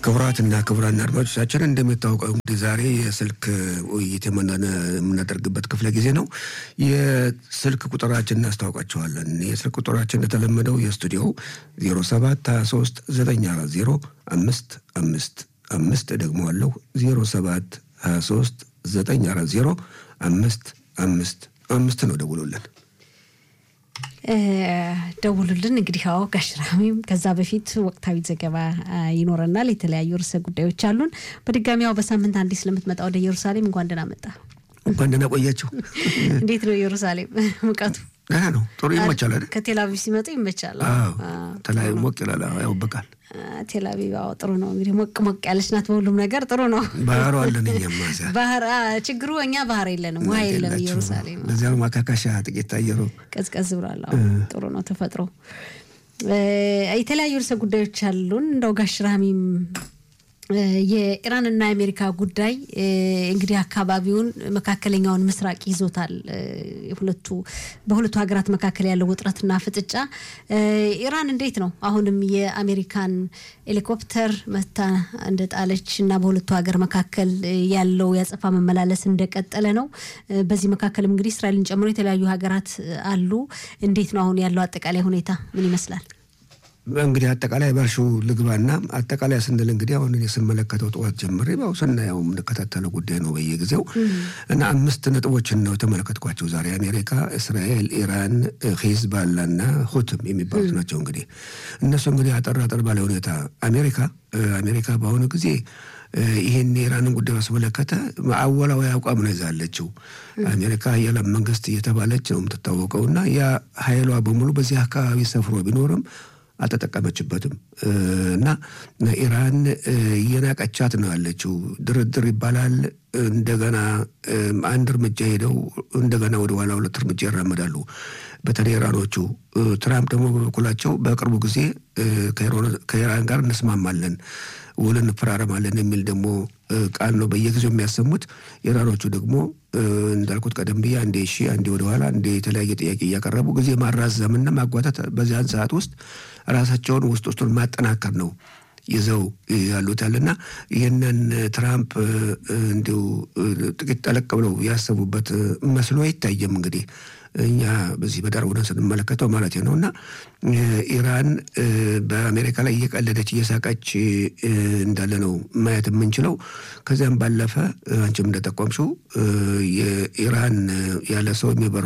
ክቡራትና ክቡራን አድማጮቻችን እንደሚታወቀው እንግዲህ ዛሬ የስልክ ውይይት የምናደርግበት ክፍለ ጊዜ ነው። የስልክ ቁጥራችን እናስታውቃቸዋለን። የስልክ ቁጥራችን እንደተለመደው የስቱዲዮ 07 23 940 አምስት አምስት አምስት ደግሞ አለው 07 23 940 አምስት አምስት አምስት ነው። ደውሎልን ደውሉልን። እንግዲህ አዎ ጋሽራሚም ከዛ በፊት ወቅታዊ ዘገባ ይኖረናል። የተለያዩ ርዕሰ ጉዳዮች አሉን። በድጋሚ ያው በሳምንት አንዴ ስለምትመጣ ወደ ኢየሩሳሌም እንኳን ደህና መጣ። እንኳን ደህና ቆያችሁ። እንዴት ነው ኢየሩሳሌም ሙቀቱ? ደህና ነው፣ ጥሩ ይመቻል አይደል? ከቴልአቪቭ ሲመጡ ይመቻል። ተለያዩ ሞቅ ይላል፣ ያውበቃል። ቴልአቪቭ አዎ ጥሩ ነው። እንግዲህ ሞቅ ሞቅ ያለች ናት፣ በሁሉም ነገር ጥሩ ነው። ባህሩ አለን እኛማ እዚያ። ባህር ችግሩ እኛ ባህር የለንም፣ ውሃ የለም ኢየሩሳሌም። ለዚያ ማካካሻ ጥቂት አየሩ ቀዝቀዝ ብሏል። ጥሩ ነው ተፈጥሮ። የተለያዩ ርዕሰ ጉዳዮች አሉን። እንደው ጋሽ ራሚም የኢራንና የአሜሪካ ጉዳይ እንግዲህ አካባቢውን መካከለኛውን ምስራቅ ይዞታል። ሁለቱ በሁለቱ ሀገራት መካከል ያለው ውጥረትና ፍጥጫ ኢራን እንዴት ነው አሁንም የአሜሪካን ሄሊኮፕተር መታ እንደጣለች እና በሁለቱ ሀገር መካከል ያለው ያጸፋ መመላለስ እንደቀጠለ ነው። በዚህ መካከልም እንግዲህ እስራኤልን ጨምሮ የተለያዩ ሀገራት አሉ። እንዴት ነው አሁን ያለው አጠቃላይ ሁኔታ ምን ይመስላል? እንግዲህ አጠቃላይ ባልሹ ልግባና አጠቃላይ ስንል እንግዲህ አሁን እኔ ስመለከተው ጠዋት ጀምሬ ያው ስናየው የምንከታተለው ጉዳይ ነው በየጊዜው እና አምስት ነጥቦችን ነው የተመለከትኳቸው ዛሬ አሜሪካ፣ እስራኤል፣ ኢራን፣ ሂዝባላ እና ሁትም የሚባሉት ናቸው። እንግዲህ እነሱ እንግዲህ አጠር አጠር ባለ ሁኔታ አሜሪካ አሜሪካ በአሁኑ ጊዜ ይህን የኢራንን ጉዳይ ባስመለከተ አወላዊ አቋም ነው ይዛለችው። አሜሪካ የዓለም መንግስት እየተባለች ነው የምትታወቀው እና ያ ኃይሏ በሙሉ በዚህ አካባቢ ሰፍሮ ቢኖርም አልተጠቀመችበትም እና ኢራን እየናቀቻት ነው ያለችው። ድርድር ይባላል። እንደገና አንድ እርምጃ ሄደው እንደገና ወደ ኋላ ሁለት እርምጃ ይራመዳሉ። በተለይ ኢራኖቹ። ትራምፕ ደግሞ በበኩላቸው በቅርቡ ጊዜ ከኢራን ጋር እንስማማለን ውል እንፈራረማለን የሚል ደግሞ ቃል ነው በየጊዜው የሚያሰሙት። ኢራኖቹ ደግሞ እንዳልኩት ቀደም ብዬ አንዴ እሺ አንዴ ወደኋላ አንዴ የተለያየ ጥያቄ እያቀረቡ ጊዜ ማራዘምና ማጓተት በዚያን ሰዓት ውስጥ ራሳቸውን ውስጥ ውስጡን ማጠናከር ነው ይዘው ያሉታልና ይህንን ትራምፕ እንዲሁ ጥቂት ጠለቅ ብለው ያሰቡበት መስሎ አይታየም። እንግዲህ እኛ በዚህ በዳር ሆነን ስንመለከተው ማለት ነው እና ኢራን በአሜሪካ ላይ እየቀለደች እየሳቀች እንዳለ ነው ማየት የምንችለው። ከዚያም ባለፈ አንቺም እንደጠቆምሽው የኢራን ያለ ሰው የሚበሩ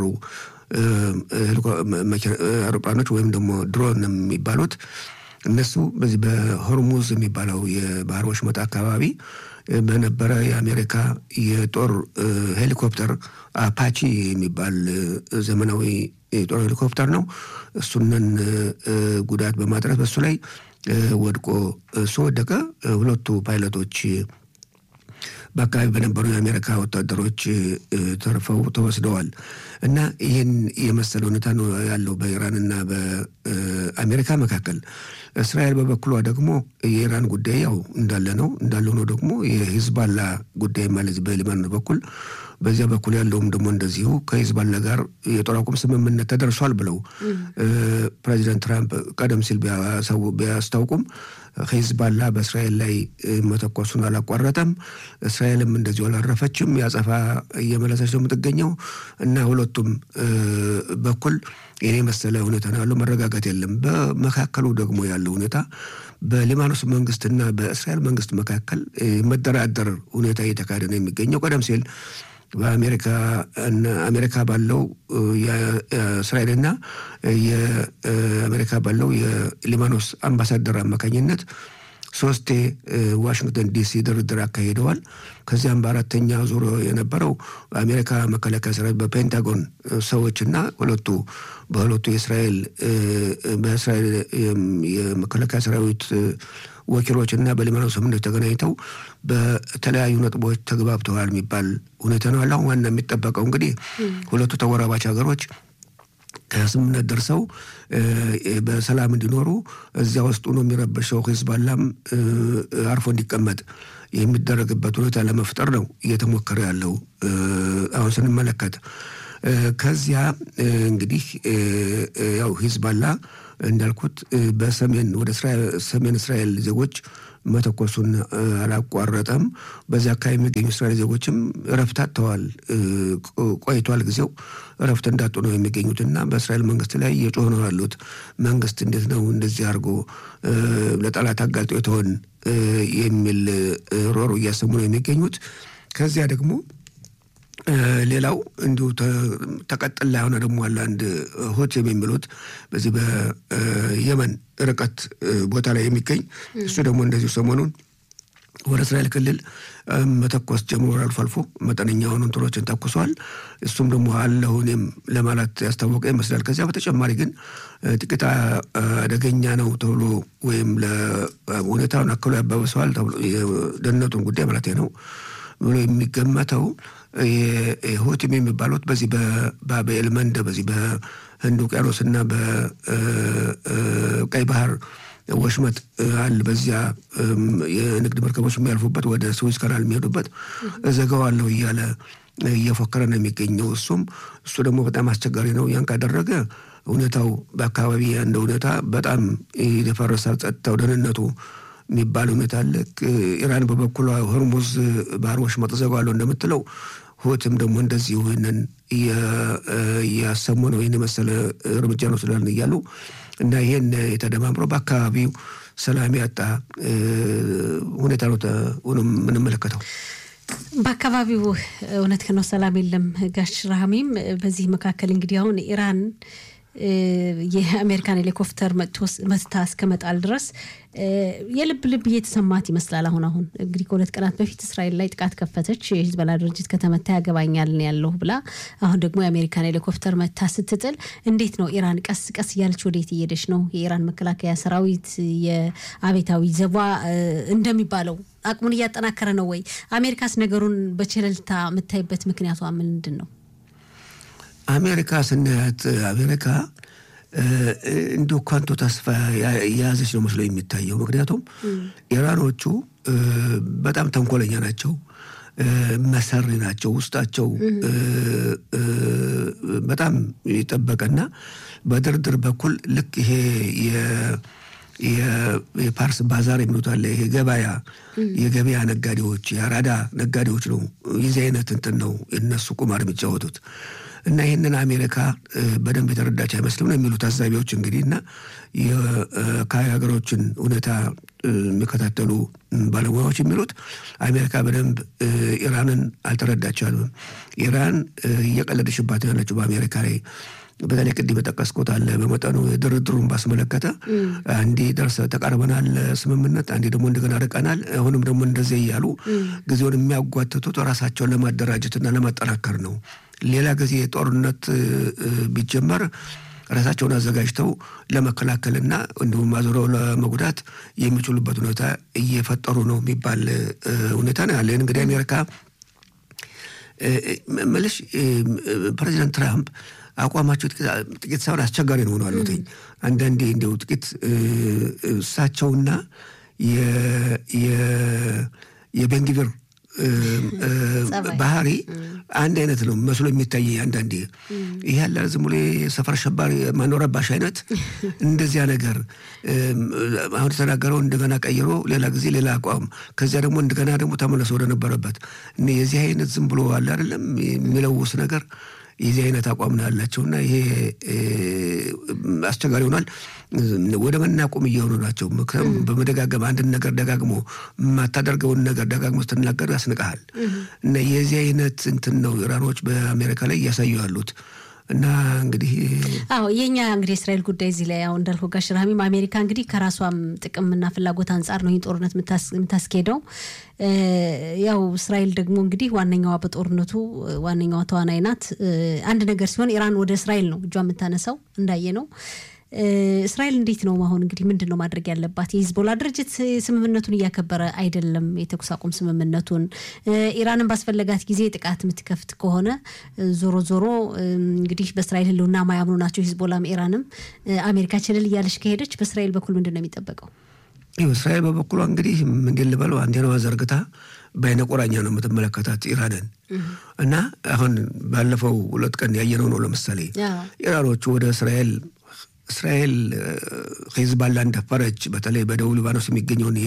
አውሮፕላኖች ወይም ደግሞ ድሮን የሚባሉት እነሱ በዚህ በሆርሙዝ የሚባለው የባህር ወሽመጥ አካባቢ በነበረ የአሜሪካ የጦር ሄሊኮፕተር አፓቺ የሚባል ዘመናዊ የጦር ሄሊኮፕተር ነው። እሱንን ጉዳት በማድረስ በሱ ላይ ወድቆ እሱ ወደቀ። ሁለቱ ፓይለቶች በአካባቢ በነበሩ የአሜሪካ ወታደሮች ተርፈው ተወስደዋል እና ይህን የመሰለ ሁኔታ ነው ያለው በኢራንና በአሜሪካ መካከል። እስራኤል በበኩሏ ደግሞ የኢራን ጉዳይ ያው እንዳለ ነው እንዳለ ሆኖ ደግሞ የሂዝባላ ጉዳይ ማለት በሊባኖስ በኩል በዚያ በኩል ያለውም ደግሞ እንደዚሁ ከሂዝባላ ጋር የጦር አቁም ስምምነት ተደርሷል ብለው ፕሬዚደንት ትራምፕ ቀደም ሲል ቢያስታውቁም ሂዝባላ በእስራኤል ላይ መተኮሱን አላቋረጠም። እስራኤልም እንደዚሁ አላረፈችም። ያጸፋ እየመለሰች ነው የምትገኘው እና ሁለቱም በኩል ይህን የመሰለ ሁኔታ ነው ያለው። መረጋጋት የለም። በመካከሉ ደግሞ ያለው ሁኔታ በሊባኖስ መንግስትና በእስራኤል መንግስት መካከል መደራደር ሁኔታ እየተካሄደ ነው የሚገኘው ቀደም ሲል በአሜሪካ አሜሪካ ባለው የእስራኤልና የአሜሪካ ባለው የሊባኖስ አምባሳደር አማካኝነት ሶስቴ ዋሽንግተን ዲሲ ድርድር አካሂደዋል። ከዚያም በአራተኛ ዙር የነበረው አሜሪካ መከላከያ ሰራዊት በፔንታጎን ሰዎችና ሁለቱ በሁለቱ የእስራኤል በእስራኤል የመከላከያ ሰራዊት ወኪሎች እና በሊባኖስ ስምምነት ተገናኝተው በተለያዩ ነጥቦች ተግባብተዋል የሚባል ሁኔታ ነው ያለ። አሁን ዋና የሚጠበቀው እንግዲህ ሁለቱ ተወራባች ሀገሮች ከስምምነት ደርሰው በሰላም እንዲኖሩ እዚያ ውስጡ ነው የሚረበሸው ሂዝባላም አርፎ እንዲቀመጥ የሚደረግበት ሁኔታ ለመፍጠር ነው እየተሞከረ ያለው አሁን ስንመለከት ከዚያ እንግዲህ ያው ሂዝባላ እንዳልኩት በሰሜን ወደ ሰሜን እስራኤል ዜጎች መተኮሱን አላቋረጠም። በዚያ አካባቢ የሚገኙ እስራኤል ዜጎችም እረፍት አጥተዋል። ቆይቷል ጊዜው እረፍት እንዳጡ ነው የሚገኙት እና በእስራኤል መንግስት ላይ እየጮሁ ነው ያሉት። መንግስት እንዴት ነው እንደዚህ አድርጎ ለጠላት አጋልጦ የተሆን የሚል ሮሮ እያሰሙ ነው የሚገኙት። ከዚያ ደግሞ ሌላው እንዲሁ ተቀጥላ የሆነ ደግሞ አለ አንድ ሆቴም የሚሉት በዚህ በየመን ርቀት ቦታ ላይ የሚገኝ እሱ ደግሞ እንደዚሁ ሰሞኑን ወደ እስራኤል ክልል መተኮስ ጀምሮ አልፎ አልፎ መጠነኛ የሆኑ እንትኖችን ተኩሷል። እሱም ደግሞ አለሁ እኔም ለማለት ያስታወቀ ይመስላል። ከዚያ በተጨማሪ ግን ጥቂት አደገኛ ነው ተብሎ ወይም ለሁኔታውን አክሎ ያባብሰዋል ተብሎ የደህንነቱን ጉዳይ ማለት ነው ብሎ የሚገመተው ሁቲም የሚባሉት በዚህ በባቤል መንደ በዚህ በህንድ ውቅያኖስና በቀይ ባህር ወሽመጥ አለ። በዚያ የንግድ መርከቦች የሚያልፉበት ወደ ስዊዝ ካናል የሚሄዱበት እዘጋዋለሁ እያለ እየፎከረ ነው የሚገኘው። እሱም እሱ ደግሞ በጣም አስቸጋሪ ነው። ያን ካደረገ ሁኔታው በአካባቢ ያለው ሁኔታ በጣም የፈረሳል። ጸጥታው፣ ደህንነቱ የሚባል ሁኔታ አለ። ኢራን በበኩሏ ሆርሙዝ ባህር ወሽመጥ እዘጋዋለሁ እንደምትለው ሁትም ደግሞ እንደዚሁ ይህንን እያሰሙ ነው። ይህን የመሰለ እርምጃ ነው ስላልን እያሉ እና ይህን የተደማምሮ በአካባቢው ሰላም ያጣ ሁኔታ ነው የምንመለከተው። በአካባቢው እውነት ከነው ሰላም የለም። ጋሽ ራህሚም በዚህ መካከል እንግዲህ አሁን ኢራን የአሜሪካን ሄሊኮፕተር መትታ እስከመጣል ድረስ የልብ ልብ እየተሰማት ይመስላል። አሁን አሁን እንግዲህ ከሁለት ቀናት በፊት እስራኤል ላይ ጥቃት ከፈተች። የሂዝቦላ ድርጅት ከተመታ ያገባኛል ያለሁ ብላ፣ አሁን ደግሞ የአሜሪካን ሄሊኮፕተር መታ ስትጥል እንዴት ነው ኢራን ቀስ ቀስ እያለች ወዴት እየሄደች ነው? የኢራን መከላከያ ሰራዊት የአቤታዊ ዘቧ እንደሚባለው አቅሙን እያጠናከረ ነው ወይ? አሜሪካስ ነገሩን በቸለልታ የምታይበት ምክንያቷ ምንድን ነው? አሜሪካ ስናያት አሜሪካ እንዲሁ ኳንቶ ተስፋ የያዘች ነው መስሎ የሚታየው። ምክንያቱም ኢራኖቹ በጣም ተንኮለኛ ናቸው፣ መሰሪ ናቸው። ውስጣቸው በጣም የጠበቀና በድርድር በኩል ልክ ይሄ የፓርስ ባዛር የሚሉት አለ። ይሄ ገበያ የገበያ ነጋዴዎች የአራዳ ነጋዴዎች ነው። የዚህ አይነት እንትን ነው የነሱ ቁማር የሚጫወቱት እና ይህንን አሜሪካ በደንብ የተረዳች አይመስልም ነው የሚሉ ታዛቢዎች እንግዲህ እና የአካባቢ ሀገሮችን ሁኔታ የሚከታተሉ ባለሙያዎች የሚሉት አሜሪካ በደንብ ኢራንን አልተረዳቻልም። ኢራን እየቀለደሽባት ያለችው በአሜሪካ ላይ በተለይ ቅድም የጠቀስኩት አለ በመጠኑ ድርድሩን ባስመለከተ አንዴ ደርሰ ተቃርበናል ስምምነት፣ አንዴ ደግሞ እንደገና ርቀናል፣ አሁንም ደግሞ እንደዚህ እያሉ ጊዜውን የሚያጓትቱት ራሳቸውን ለማደራጀትና ለማጠናከር ነው። ሌላ ጊዜ ጦርነት ቢጀመር ራሳቸውን አዘጋጅተው ለመከላከልና እንዲሁም አዙረው ለመጉዳት የሚችሉበት ሁኔታ እየፈጠሩ ነው የሚባል ሁኔታ ነው ያለ። እንግዲህ አሜሪካ መልሽ ፕሬዚዳንት ትራምፕ አቋማቸው ጥቂት ሳይሆን አስቸጋሪ ነው ሆነው አሉትኝ። አንዳንዴ እንዲያው ጥቂት እሳቸውና የቤንግቪር ባህሪ አንድ አይነት ነው መስሎ የሚታይ አንዳንዴ ይህ ያለ ዝም ብሎ የሰፈር አሸባሪ ማኖረባሽ አይነት እንደዚያ ነገር አሁን የተናገረው እንደገና ቀይሮ ሌላ ጊዜ ሌላ አቋም ከዚያ ደግሞ እንደገና ደግሞ ተመለሰ ወደነበረበት የዚህ አይነት ዝም ብሎ አለ አይደለም የሚለውስ ነገር የዚህ አይነት አቋም ነው ያላቸውና ይሄ አስቸጋሪ ሆኗል። ወደ መናቆም እየሆኑ ናቸው። በመደጋገም አንድን ነገር ደጋግሞ የማታደርገውን ነገር ደጋግሞ ስትናገር ያስንቀሃል። እና የዚህ አይነት እንትን ነው ኢራኖች በአሜሪካ ላይ እያሳዩ ያሉት። እና እንግዲህ አዎ የኛ እንግዲህ የእስራኤል ጉዳይ እዚህ ላይ አሁን እንዳልከው ጋሽ ራሚም አሜሪካ እንግዲህ ከራሷም ጥቅምና ፍላጎት አንጻር ነው ይህ ጦርነት የምታስኬደው። ያው እስራኤል ደግሞ እንግዲህ ዋነኛዋ በጦርነቱ ዋነኛዋ ተዋናይ ናት። አንድ ነገር ሲሆን ኢራን ወደ እስራኤል ነው እጇ የምታነሳው እንዳየ ነው። እስራኤል እንዴት ነው አሁን እንግዲህ ምንድን ነው ማድረግ ያለባት? የሂዝቦላ ድርጅት ስምምነቱን እያከበረ አይደለም፣ የተኩስ አቁም ስምምነቱን። ኢራንን ባስፈለጋት ጊዜ ጥቃት የምትከፍት ከሆነ ዞሮ ዞሮ እንግዲህ በእስራኤል ሕልውና ማያምኑ ናቸው ሂዝቦላም ኢራንም። አሜሪካ ችልል እያለች ከሄደች በእስራኤል በኩል ምንድን ነው የሚጠበቀው? እስራኤል በበኩሏ እንግዲህ ምንድን ልበለው አንቴናዋ ዘርግታ በአይነ ቁራኛ ነው የምትመለከታት ኢራንን እና አሁን ባለፈው ሁለት ቀን ያየነው ነው። ለምሳሌ ኢራኖቹ ወደ እስራኤል እስራኤል ሂዝባላ እንደፈረች በተለይ በደቡብ ሊባኖስ የሚገኘውን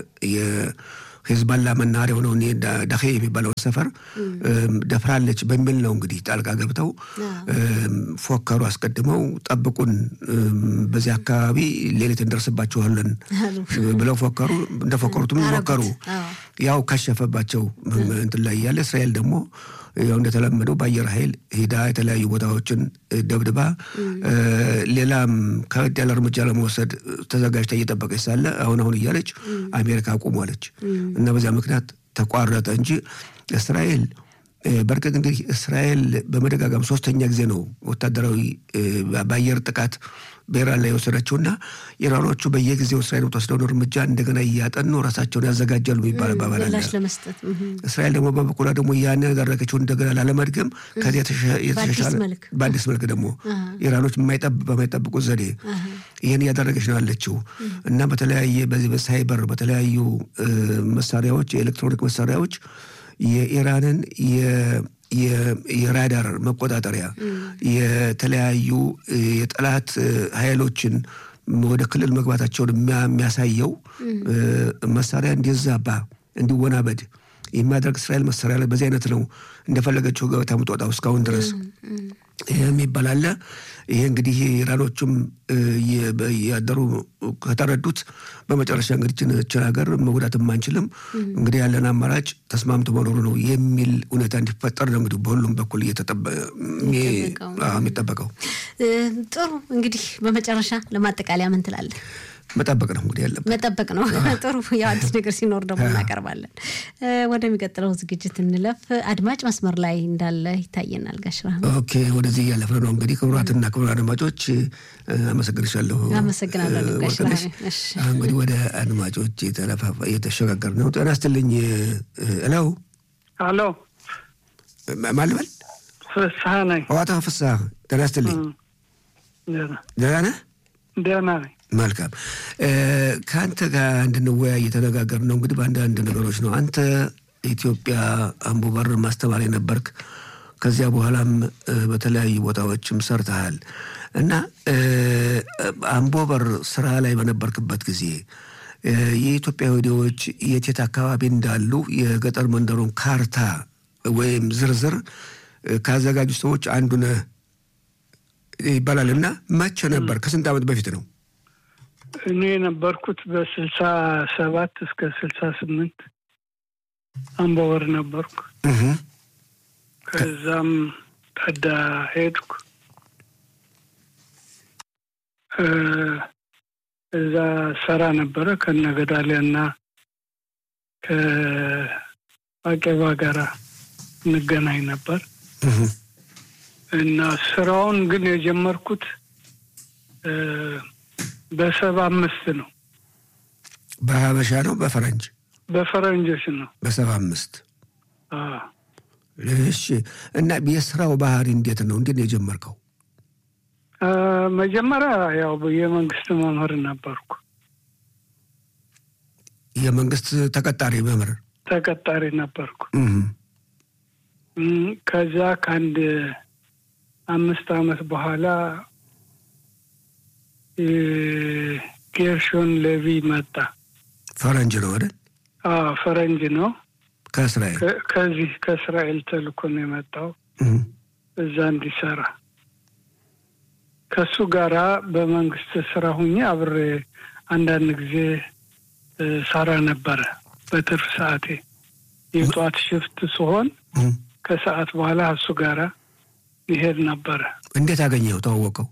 ሂዝባላ መናኸሪያ የሆነውን ዳኼ የሚባለውን ሰፈር ደፍራለች በሚል ነው እንግዲህ ጣልቃ ገብተው ፎከሩ። አስቀድመው ጠብቁን፣ በዚህ አካባቢ ሌሊት እንደርስባችኋለን ብለው ፎከሩ። እንደፎከሩትም ሞከሩ። ያው ከሸፈባቸው እንትን ላይ ያለ እስራኤል ደግሞ ያው እንደተለመደው በአየር ኃይል ሂዳ የተለያዩ ቦታዎችን ደብድባ ሌላም ከበድ ያለ እርምጃ ለመውሰድ ተዘጋጅታ እየጠበቀች ሳለ አሁን አሁን እያለች አሜሪካ አቁሟለች እና በዚያ ምክንያት ተቋረጠ እንጂ እስራኤል በእርግጥ እንግዲህ እስራኤል በመደጋጋም ሶስተኛ ጊዜ ነው ወታደራዊ በአየር ጥቃት በኢራን ላይ የወሰደችውና ኢራኖቹ በየጊዜው እስራኤል የምትወስደውን እርምጃ እንደገና እያጠኑ ራሳቸውን ያዘጋጃሉ የሚባል አባባል አለ። እስራኤል ደግሞ በበኩሏ ደግሞ ያን ያደረገችውን እንደገና ላለመድገም ከዚህ የተሻሻለ በአዲስ መልክ ደግሞ ኢራኖች በማይጠብቁት ዘዴ ይህን እያደረገች ነው ያለችው እና በተለያየ በዚህ በሳይበር በተለያዩ መሳሪያዎች የኤሌክትሮኒክ መሳሪያዎች የኢራንን የራዳር መቆጣጠሪያ የተለያዩ የጠላት ኃይሎችን ወደ ክልል መግባታቸውን የሚያሳየው መሳሪያ እንዲዛባ እንዲወናበድ የሚያደርግ እስራኤል መሳሪያ ላይ በዚህ አይነት ነው እንደፈለገችው ገበታ የምትወጣው እስካሁን ድረስ ይህ የሚባል አለ። ይሄ እንግዲህ ኢራኖቹም ያደሩ ከተረዱት በመጨረሻ እንግዲህ ችን ሀገር መጉዳትም አንችልም፣ እንግዲህ ያለን አማራጭ ተስማምቶ መኖሩ ነው የሚል ሁኔታ እንዲፈጠር ነው እንግዲህ በሁሉም በኩል የሚጠበቀው። ጥሩ እንግዲህ በመጨረሻ ለማጠቃለያ ምን ትላለህ? መጠበቅ ነው እንግዲህ ያለብን መጠበቅ ነው። ጥሩ ያው አዲስ ነገር ሲኖር ደግሞ እናቀርባለን። ወደሚቀጥለው ዝግጅት እንለፍ። አድማጭ መስመር ላይ እንዳለ ይታየናል። ጋሽራ ኦኬ፣ ወደዚህ እያለፍን ነው እንግዲህ። ክቡራትና ክቡራን አድማጮች አመሰግንሻለሁ። አመሰግናለሁ ጋሽራ። እንግዲህ ወደ አድማጮች የተሸጋገር ነው። ጤና ይስጥልኝ። እለው አሎ፣ ማልበል ፍስሀ ነኝ። ዋታ ፍስሀ፣ ጤና ይስጥልኝ። ደህና ነህ? ደህና ነኝ። መልካም ከአንተ ጋር እንድንወያይ እየተነጋገር ነው። እንግዲህ በአንዳንድ ነገሮች ነው። አንተ ኢትዮጵያ አምቦ በር ማስተማር የነበርክ ከዚያ በኋላም በተለያዩ ቦታዎችም ሰርተሃል እና አምቦ በር ስራ ላይ በነበርክበት ጊዜ የኢትዮጵያ ወዲዎች የት የት አካባቢ እንዳሉ የገጠር መንደሩን ካርታ ወይም ዝርዝር ካዘጋጁ ሰዎች አንዱ ነህ ይባላል እና መቼ ነበር? ከስንት ዓመት በፊት ነው? እኔ የነበርኩት በስልሳ ሰባት እስከ ስልሳ ስምንት አምቦበር ነበርኩ። ከዛም ጠዳ ሄድኩ። እዛ ሰራ ነበረ ከነገዳሊያ እና ከአቄባ ጋራ እንገናኝ ነበር እና ስራውን ግን የጀመርኩት በሰባ አምስት ነው። በሀበሻ ነው በፈረንጅ በፈረንጆች ነው። በሰባ አምስት እሺ። እና የስራው ባህሪ እንዴት ነው? እንዴት ነው የጀመርከው? መጀመሪያ ያው የመንግስት መምህር ነበርኩ። የመንግስት ተቀጣሪ መምህር ተቀጣሪ ነበርኩ። ከዛ ከአንድ አምስት አመት በኋላ ጌርሾን ሌቪ መጣ። ፈረንጅ ነው አይደል? ፈረንጅ ነው። ከእስራኤል ከዚህ ከእስራኤል ተልኮ ነው የመጣው እዛ እንዲሰራ። ከእሱ ጋራ በመንግስት ስራ ሁኜ አብሬ አንዳንድ ጊዜ ሰራ ነበረ። በትርፍ ሰዓቴ የጠዋት ሽፍት ሲሆን ከሰዓት በኋላ እሱ ጋራ ይሄድ ነበረ። እንዴት አገኘው? ተዋወቀው?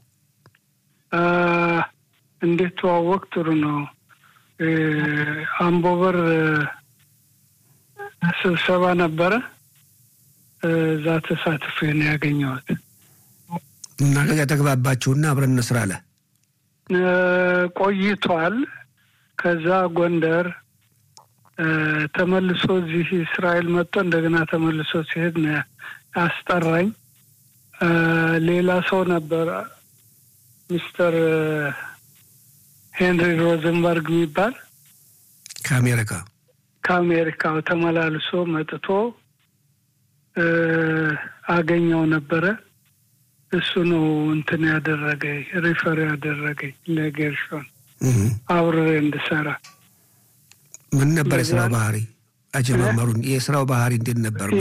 እንዴት ተዋወቅ? ጥሩ ነው። አምቦበር ስብሰባ ነበረ። እዛ ተሳትፌ ነው ያገኘሁት እና ከዚያ ተግባባችሁና አብረን እንስራ አለ። ቆይቷል። ከዛ ጎንደር ተመልሶ እዚህ እስራኤል መጥቶ እንደገና ተመልሶ ሲሄድ ነው ያስጠራኝ። ሌላ ሰው ነበር ሚስተር ሄንሪ ሮዘንበርግ የሚባል ከአሜሪካ ከአሜሪካው ተመላልሶ መጥቶ አገኘው ነበረ። እሱ ነው እንትን ያደረገኝ ሪፈር ያደረገኝ ለጌርሾን እህ። አብሬ እንድሰራ ምን ነበር የስራው እንደዚያ- ባህሪ? አጀማመሩን የስራው ባህሪ እንዴት ነበር?